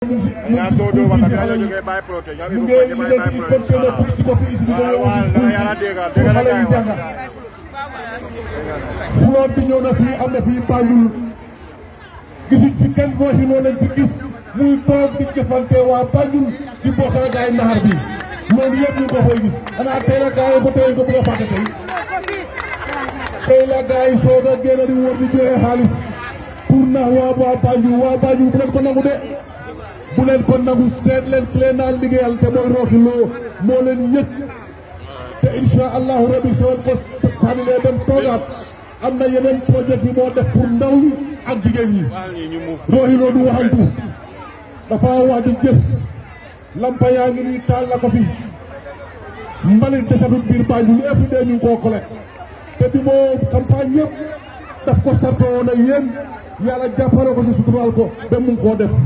mu ngi si mu ngi si school bi si xale yi mu ngi liggéey ci container books di ko fi isi di ko yóbbu si school bi pour xale yi jàng flotte bi ñëw na fii am na fii Banjul gisuñ fi kenn boo si noonu lañ fi gis muy toog di jëfante waa Banjul di bokkal gaay naxar bi loolu yëpp ñu ko fay gis xanaa tey la gaay ba tey ko bëgg a fàtte tey tey la gaay soog a génn di wër di joxe xaalis pour nax waa waa Banjul waa Banjul bu leen ko nangu de bu leen ko nangu seet leen ki leen naan liggéeyal te mooy Rocky Lowe moo leen ñëkk te incha allahu rabi soo ko sànnilee dem toogaat am na yeneen projet yi moo def pour ndaw yi ak jigéen ñi Rocky Lowe du waxantu dafa wax di jëf lampa yaa ngi nii taal la ko fi mbalit desatut biir Banjul every day ñu ngi koo collecte te bi moo campagne yëpp daf ko sartoo na yéen yàlla jàppale ko si suturaal ko ba mu ngi koo def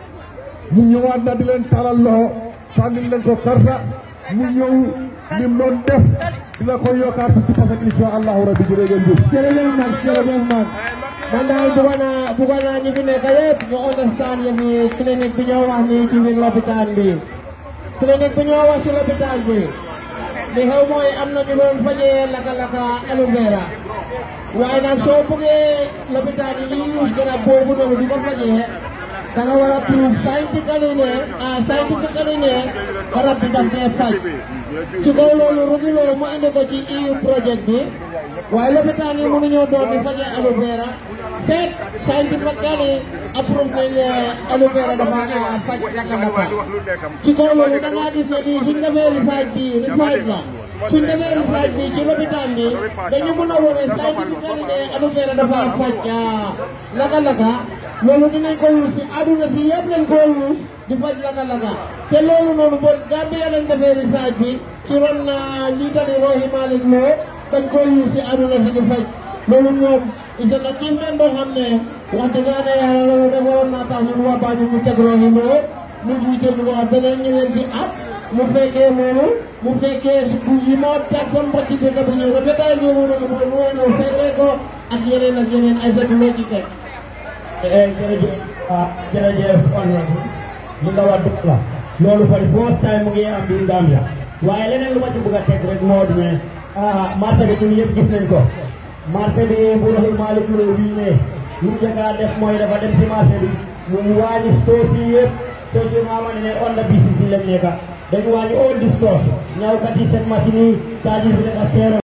mu ñëwaat na di leen talal loxo sànnil leen ko karta mu ñëw lim doon def dina ko yokkaat fukki parce que incha allahu rabbi jërëjëf jëf jërëjëf Max jërëjëf Max man daal bëggoon naa bëggoon naa ñu fi nekk yëpp ñu understand yëf yi clinique bi ñoo wax nii ci biir lopitaan bi clinique bi ñoo wax ci lopitaan bi li xew mooy am na ñu doon fajee laka-laka aloe vera waaye nag soo bëggee lopitaan yi ñuy use garab boobu noonu di ko fajee da nga war a prove scientifically ne ah scientifically ne garab bi daf dee faj ci kaw loolu Rocky Lowe mu indi ko ci EU projet bi waaye lopitaan yi mënuñoo doon di fajee aloe vera fekk scientifically approuve nañ ne aloe vera dafa faj laka-laka ci kaw loolu da ngaa gis ne bii suñ defee research bi research la suñ defee research bi ci lopitaan bi dañu mën a wone scientifically ne aloe vera dafa faj laka-laka loolu dinañ ko wus si àdduna si yëpp lañ ko wus di faj laka-laka te loolu noonu bon Gambia lañ defee research bi ci ron njiitali Rohey Malick Lowe dañ ko wus si àdduna si di faj loolu ñoom is na team leen boo xam ne wax dëgg yàlla loolu defaroon naa tax ñun waa Banjul ñu teg Rohey Lowe mu jiite ñu wax beneen ñëween ci at mu fekkee loolu mu fekkee bu yi moo personne ba ci dëkk bi ñëw rafetaay ñëwu noonu mooy mooy ñëw fekkee ko ak yeneen ak yeneen ay sa loo ci teg jërëjëf ah jërëjëf honorable li nga wax dëgg la loolu for the first time mu ngi am biir Gambia waaye leneen lu ma ci bëgg a teg rek moo di ne ah marché bi ñun yëpp gis nañ ko marché bi bu Rohey Malick Lowe bii ne lu mu njëkk a def mooy dafa dem ci marché bi mu wàññi stores yi yëpp stores yi nga xamante ne on the BCC lañ nekk dañu wàññi all the stores ñawkat yi seen machine yi charges bi dafa seeroon